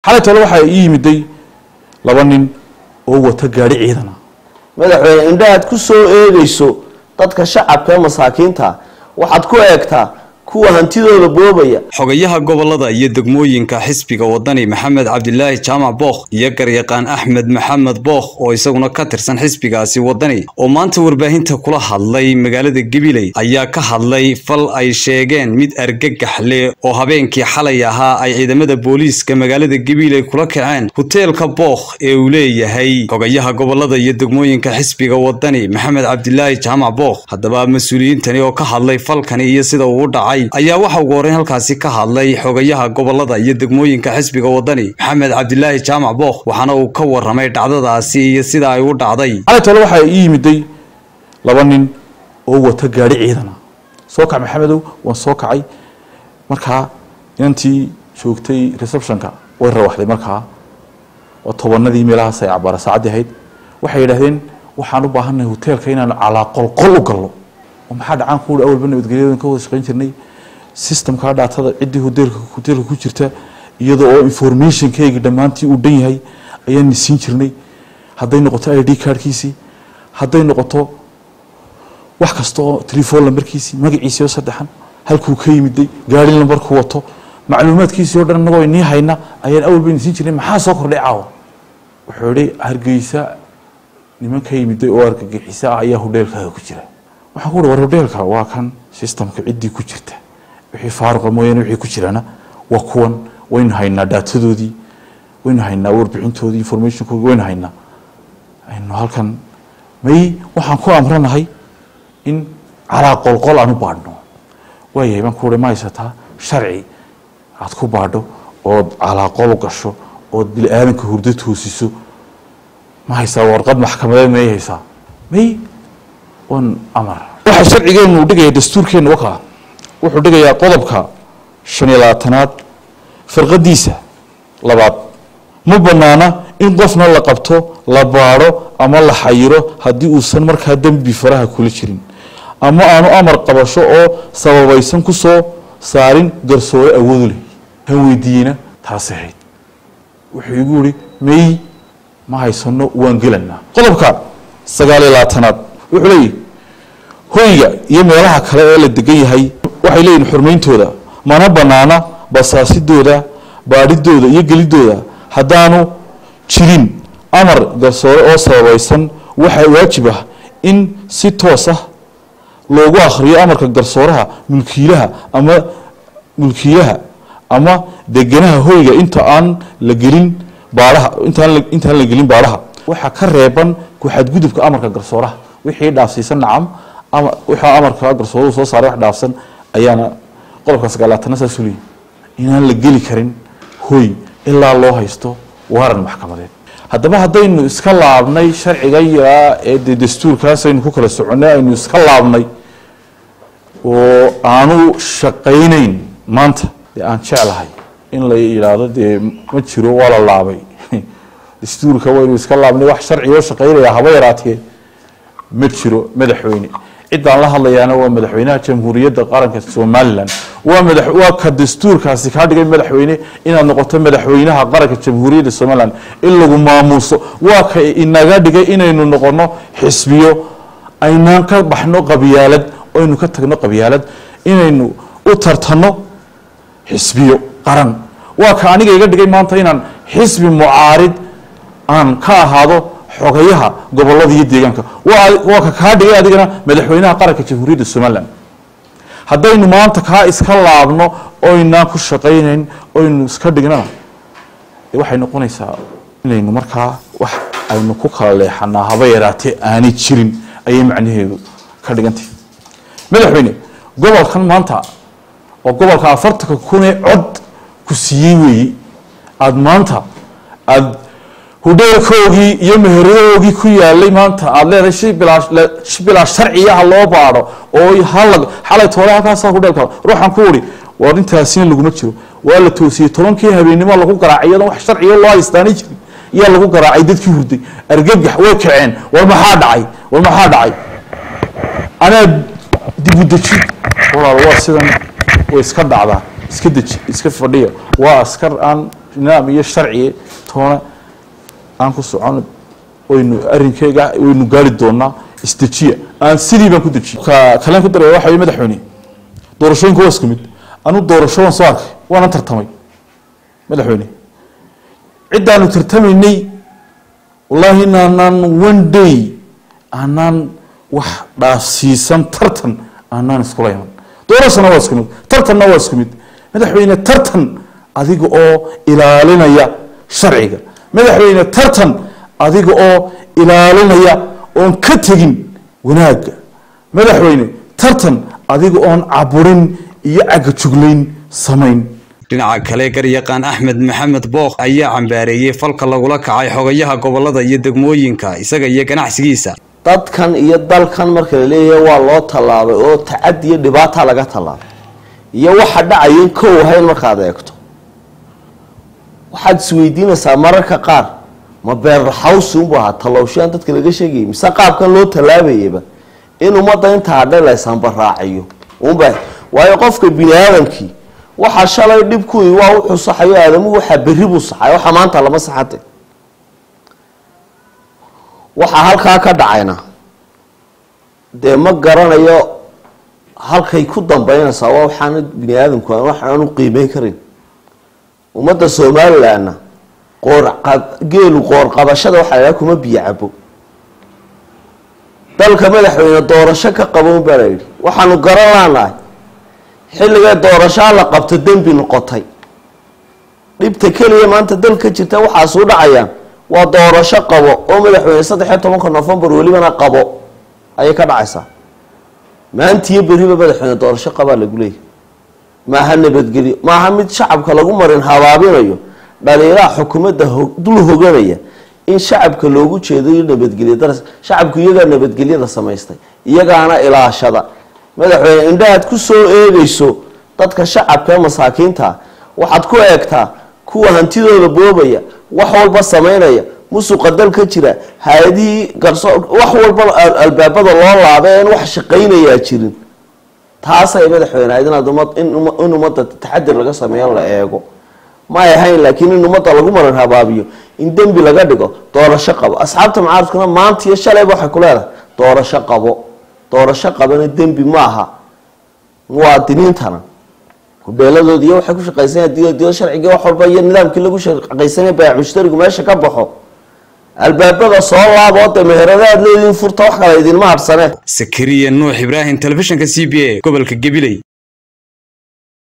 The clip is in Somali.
xalay tole waxaa ii yimiday laba nin oo wata gaari ciidana madaxweyne indhahaad ku soo eegayso dadka shacabka ee masaakiinta waxaad ku eegtaa kuwa hantidooda boobaya xogayaha gobolada iyo degmooyinka xisbiga wadani maxamed cabdilaahi jaamac bookh iyo garyaqaan axmed maxamed bookh oo isaguna ka tirsan xisbigaasi wadani oo maanta warbaahinta kula hadlay magaalada gabiley ayaa ka hadlay fal ay sheegeen mid argagax leh oo habeenkii xalay ahaa ay ciidamada booliiska magaalada gabiley kula kaceen hoteelka bookh ee uu leeyahay xogayaha gobolada iyo degmooyinka xisbiga wadani maxamed cabdilaahi jaamac bookh haddaba mas-uuliyiintani oo ka hadlay falkani iyo sida uu u dhacay ayaa waxa ugu horreyn halkaasi ka hadlay xogayaha gobolada iyo degmooyinka xisbiga wadani maxamed cabdilaahi jaamac bookh waxaana uu ka warramay dhacdadaasi iyo sida ay u dhacday xalay tole waxaa ii yimiday laba nin oo wata gaari ciidana soo kac maxamedow waan soo kacay markaa inantii joogtay receptionka way rawaxday markaa oo tobanadii meelahaas ay cabaara saacaddii ahayd waxay yidhaahdeen waxaan u baahannahay hoteelka inaanu calaa qolqol u galno oo maxaa dhacaan kuui awalba nabadgelyadan ka wada shaqayn jirnay systemka dhaatada ciddii hoteelka hoteelka ku jirta iyadoo oo informationkayga dhammaantii uu dhan yahay ayaan siin jirnay hadday noqoto i d cardkiisii hadday noqoto wax kasta oo telefon lambarkiisii magaciisii oo saddexan halkuu ka yimiday gaari lambarku wato macluumaadkiisii o dhan anagoo inii hayna ayaan awalba ini siin jirnay maxaa soo kordhay caawa wuxuu ihi hargeysa niman ka yimiday oo argagixisa ah ayaa hodheelkaaga ku jira waxaan ku uhi war hodheelka waa kan systemka ciddii ku jirta wixii faaruqa mooyaane wixii ku jirana waa kuwan waynu haynaa daatadoodii waynu haynaa warbixintoodii informationkoodii waynu haynaa aynu halkan may waxaan ku amranahay in calaa qolqol aan u baadhno waayahay baan ku uhi ma haysataa sharci aad ku baadho ood calaa qol u gasho ood bili-aadanka hurdo toosiso ma haysaa warqad maxkamadeed may haysaa may on amar waxaa sharcigeenu dhigaya dastuurkeenu wakaa wuxuu dhigayaa qodobka shan iyo labaatanaad firqadiisa labaad ma banaana in qofna la qabto la baadho ama la xayiro haddii uusan markaa dembi faraha kula jirin ama aanu amar qabasho oo sababaysan ku soo saarin garsoore awoodu leh kan weydiiyeyna taasi ahayd wuxuu igu ihi may ma haysano waan gelanaa qodobka sagaal iyo labaatanaad wuxuu leeyahy hoyga iyo meelaha kale ee la degan yahay waxay leeyihin xurmayntooda mana banaana basaasidooda baadhidooda iyo gelidooda haddaanu jirin amar garsoore oo sababaysan waxaa waajib ah in si toos ah loogu akhriyo amarka garsooraha mulkiilaha ama mulkiilaha ama deganaha hoyga inta aan la gelin baadhaha intaan intaan la gelin baadhaha waxaa ka reeban ku-xadgudubka amarka garsooraha wixii dhaafsiisan nacam ama wixii amarka garsooruhu soo saaray wax dhaafsan ayaana qodobka sagaalaatana saasuu leeyahy inaan la geli karin hoy ilaa loo haysto waaran maxkamadeed haddaba haddaynu iska laabnay sharciga yaraa ee dee dastuurkaas aynu ku kala soconnay aynu iska laabnay oo aanu shaqaynayn maanta dee aan jeclahay in la yidhaahdo dee ma jiro waa la laabay dastuurka waynu iska laabnay wax sharcigoo shaqaynaya haba yaraatee ma jiro madaxweyne ciddaan la hadlayaana waa madaxweynaha jamhuuriyadda qaranka somalilan waa mada waa ka dastuurkaasi kaa dhigay madaxweyne inaad noqoto madaxweynaha qaranka jamhuuriyadda somalilan in lagu maamuuso waa ka inaga dhigay inaynu noqono xisbiyo aynaan ka baxno qabyaalad aynu ka tagno qabyaalad inaynu u tartanno xisbiyo qaran waa ka aniga iga dhigay maanta inaan xisbi mucaarid aan ka ahaado xogayaha gobolada iyo deegaanka waa ka kaa dhigay adigana madaxweynaha qaranka jamhuuriyadda somalilan haddaynu maanta kaa iska laabno oynaan ku shaqaynayn oynu iska dhignana waxay noqonaysaa inaynu markaa wax aynu ku kala leexanaa haba yaraatee aanay jirin ayay macnaheedu ka dhigantay madaxweyne gobolkan maanta oo gobolka afartanka kunee cod ku siiyey weeye aada maanta aada hudheelkoogii iyo meheradoogii ku yaalay maanta aada leedahay shi bilaa shi bilaa sharciyaha loo baadho oo hala xalay toole halkaasa hudheelka ruuxaan ku uri war intaasina laguma jiro waa la toosiyey tobankii habeennimo lagu garaacay iyadoon wax sharciga loo haystaanay jirin iyaa lagu garaacay dadkii hurday argagax way kaceen war maxaa dhacay war maxaa dhacay anaa dib u deji walaal waa sidan way iska dhacdaa iska deji iska fadhiya waa askar aan nidaam iyo sharci toona aan ku socon waynu arinkeyga waynu gaari doonaa isdejiya aan sidii baan ku dejiye kaleen ku daraya waxa wey madaxweyne doorashooyinka waa isku mid anu doorasho waan soo arkay waanan tartamay madaxweyne ciddaanu tartamaynay wallaahi inaanaan one day aanaan wax dhaafsiisan tartan aanaan iskula iman doorashana waa isku mid tartanna waa isku mid madaxweyne tartan adiga oo ilaalinaya sharciga madaxweyne tartan adiga oo ilaalinaya oon ka tegin wanaagga madaxweyne tartan adiga oon caburin iyo cagajuglayn samayn dhinaca kale garyaqaan axmed maxamed bookh ayaa cambaareeyey falka lagula kacay xogayaha gobolada iyo degmooyinka isaga iyo ganacsigiisa dadkan iyo dalkan marka la leeyahay waa loo tallaabay oo tacadi iyo dhibaata laga tallaabay iyo waxa dhacayan kow ahayn markaad eegto waxaad isweydiinaysaa mararka qaar ma beerraxawsi unbu ahaa tallowshaan dadka laga sheegayay mise qaabkan loo tallaabayaba in ummadda inta hadhe laysanbaraaciyo unba waayo qofka bini aadamkii waxaa shalay dhibkuwii waa u xusaxayo aadamuhu waxaa berri buu saxay waxa maanta lama saxate waxaa halkaa ka dhacayna dee ma garanayo halkay ku dambeynaysaa waa waxaana bini aadamku waxaan u qiimeyn karin ummadda somalilandna qoorgeelu qoorqabashada waxaa lahaa kuma biyo cabo dalka madaxweyne doorasho ka qaban baa la yidhi waxaanu garan laanahay xilligay doorashaa la qabto dembi noqotay dhibta keliya maanta dalka jirta waxaasuu dhacayaan waa doorasho qabo oo madaxweyne saddex iyo tobanka novembar welibana qabo ayay ka dhacaysaa maantiyo beriba madaxweyne doorasho qabaa lagu leeyahy maaha nabadgelyo maaha mid shacabka lagu marin habaabinayo dhaliilaha xukuumadda dul hoganaya in shacabka loogu jeedayo nabadgelyo daras shacabku iyagaa nabadgelyada samaystay iyagaana ilaashada madaxweyne indhahaad ku soo eegayso dadka shacabka ee masaakiinta waxaad ku eegtaa kuwa hantidooda boobaya wax walba samaynaya musuqa dal ka jira hay-adihii garso wax walba albaabada loo laabay in wax shaqaynayaa jirin taasay madaxweyne ahayd inaad ummad in ummadda taxadir laga sameeyo la eego may ahayn laakiin in ummadda lagu maran habaabiyo in dembi laga dhigo doorasho qabo asxaabta mucaaradkuna maanta iyo shalayba waxay ku leedahay doorasho qabo doorasho qabana dembi maaha muwaadiniintana hudheeladoodi iyo waxay ku shaqaysanaya diyada sharciga wax walba iyo nidaamkii lagu shaqaysanaya baayac mushtarigu meesha ka baxo albaabada soo laabo de meheradaad leediin furta wax kale idinma hadhsane sakariya nuux ibraahim telefishinka c b a gobolka gabiley